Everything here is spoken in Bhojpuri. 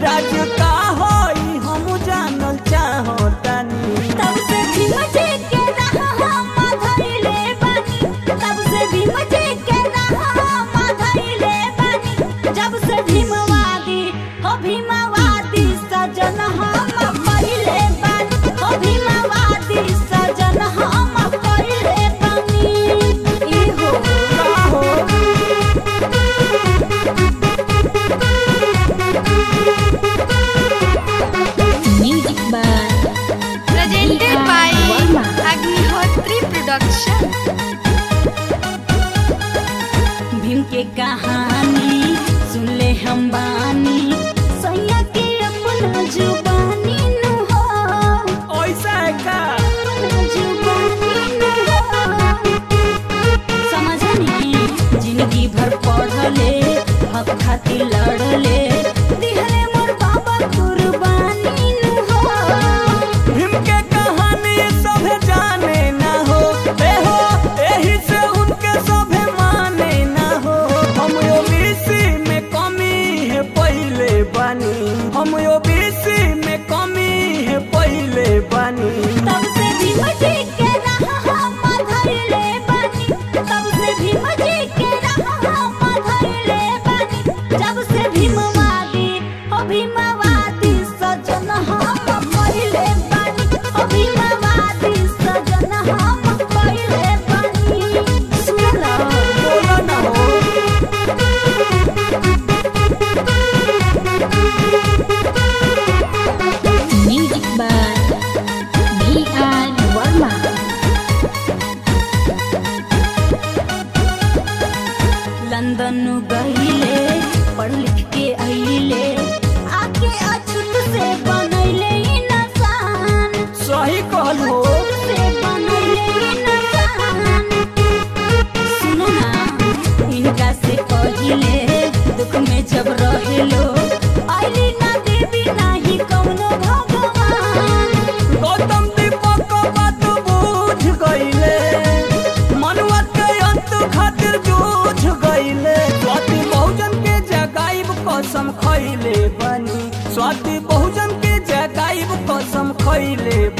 राज का होई हम जानल चाहतानी तब से भीम जी के राह हम धइले बानी तब से भीम जी के राह हम धइले बानी जब से भीमवादी हो भीमवादी सजन हम पहिले बानी हो भीमवादी सजन हम पहिले बानी ई हो का हो Music by presented by Varma. Agnihotri Production. Bhim के कहानी सुन ले हम बानी सैया के अपना जुबानी नु हो ऐसा है का अपना जुबानी नु हो समझनी जिंदगी भर पढ़ले हक खातिर लड़ले दिहले मोर बाबा कुर्बानी नु हो भीम के कहानी सभे जाने ना हो ए हो एही से उनके सभे माने ना हो हम ओबीसी में कमी है पहले बानी हम ओबीसी में कमी है पहले बानी तब से भीम जी के राह हम धइले बानी तब से भीम जी के राह हम धइले बानी जब से भीमवादी ओ भीमवादी सजन हम पहिले बानी ओ भीमवादी सजन हम पहिले बानी सुनला बोला ना हो Music by B.R. Varma. London गईले पढ़ लिख के अइले आके अछूत से बनैले इंसान सही कहल हो से बनैले इंसान सुनो ना इनका से कहिले दुख में जब रहेलो आइली ना देवी नाही कौनो भगवान गौतम दीपक बात बूझ गईले मनुआ के अंत खातिर जूझ गईले स्वाति बहुजन के जगाइब कसम खैले बनी स्वाति बहुजन के जगाइब कसम खैले